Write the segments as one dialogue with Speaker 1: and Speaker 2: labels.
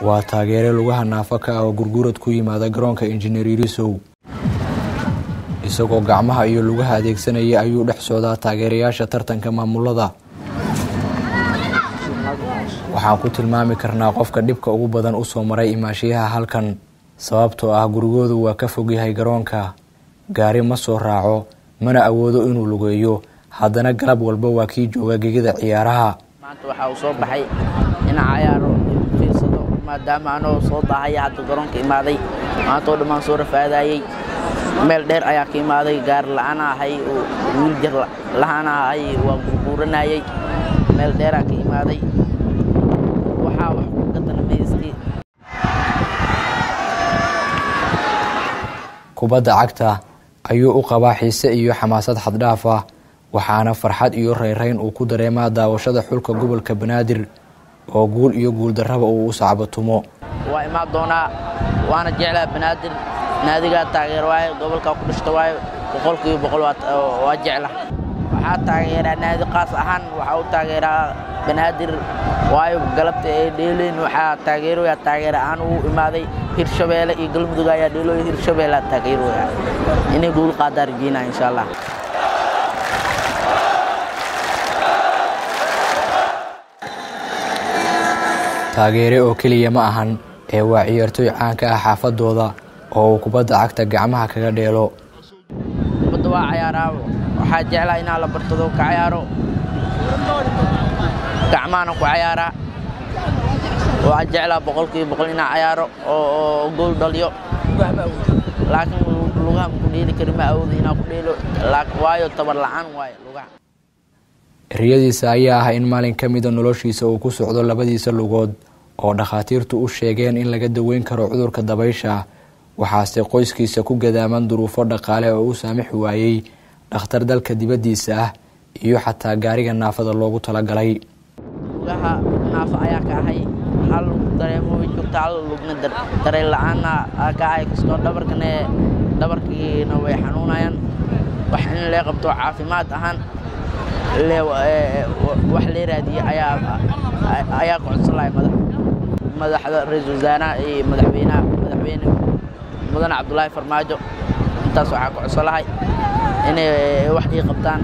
Speaker 1: waa taageere lugaha naafo ka ah oo gurgurad ku yimaada garoonka injineer yirisow isagoo gacmaha iyo lugaha adeegsanaya ayuu dhex socdaa taageerayaasha tartanka maamulada waxaan ku tilmaami karnaa qofka dhibka ugu badan u soo maray imaashiyaha halkan sababtoo ah gurigoodu waa ka fogyahay garoonka gaari ma soo raaco mana awoodo inuu lugeeyo haddana galab walba waa kii jooga gegida ciyaaraha
Speaker 2: maanta waxaa uu soo baxay inaan cayaaro fiirsado maadaama anoo soo daahaya hadda garoonka imaaday maanta oo dhammaan soo rafaadayey meel dheer ayaa ka imaaday gaari la-aan ahay wiil jar la-aan ahay waa gurguuranayey meel dheeraa ka imaaday waxaa wax ku gadanamaystay
Speaker 1: kubadda cagta ayuu u qabaa xiise iyo xamaasad xaddhaaf ah waxaana farxad iyo rayrayn uu ku dareemaa daawashada xulka gobolka banaadir oo guul iyo guuldarraba uu u sacbatumo
Speaker 2: waa imaan doonaa waana jeclaa banaadir naadigaa taageer waayo gobolkaa ku dhashta waayo boqolkiiba boqol waa jecla waxaa taageeraa naadi qaas ahaan waxaa u taageeraa banaadir waayo galabta ee dheeleyn waxaa taageeroyaa taageer ahaan uu imaaday hirshabeelle iyo galmudug ayaa dheelooya hirshabeellea taageeroya inay guul qaadaa rajeynaa insha allah
Speaker 1: taageere oo keliya ma ahan ee waa ciyaartooy caan ka ah xaafadooda oo uu kubadda cagta gacmaha kaga dheelo
Speaker 2: kubadda waa cayaaraa waxaa jeclaa inaa la bartado ka cayaaro gacmahana ku cayaaraa waxaa jeclaa boqolkiiba boqol inaa cayaaro oo gool dhaliyo laakiin lugaha maku dheeli kari ma awoodo inaa ku dheelo waayo tabar la'aan waayo lugaha
Speaker 1: eryadiisa ayaa ah in maalin ka mida noloshiisa uu ku socdo labadiisa lugood oo dhakhaatiirtu u sheegeen in laga daweyn karo cudurka dabaysha waxaase qoyskiisa ku gadaaman duruufo dhaqaale oo u saamixi waayey dhakhtar dalka dibaddiisa ah iyo xataa gaariga naafada loogu talagalay
Speaker 2: lugaha naafa ayaa ka ahay hal dareemo way joogta hal lugna dareen la-aanna ka ahay kastoo dhabarkane dhabarkiina way xanuunayaan wax in lee qabto caafimaad ahaan wax lee raadiye ayaa ku codsan lahay madaxda ra-iisul wasaaraha iyo madaxweynaha madaxweyne mudane cabdulaahi farmaajo intaas waxaa ku codsan lahay inay wax ii qabtaan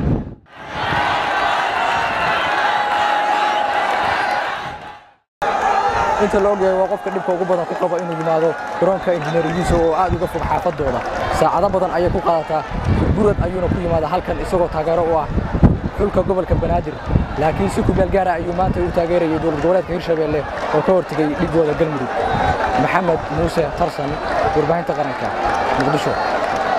Speaker 3: inta la ogyahay waa qofka dhibka ugu badan ku qaba inuu yimaado garoonka injineeriyiisa oo aad uga fog xaafadooda saacado badan ayay ku qaadataa gurad ayuuna ku yimaada halkan isagoo taageero u ah xulka gobolka banaadir laakiin si ku meelgaara ayuu maanta u taageerayay dowlad goboleedka hirshabeelle oo ka hortegay dhigooda galmudug maxamed muuse tarsan warbaahinta qaranka muqdisho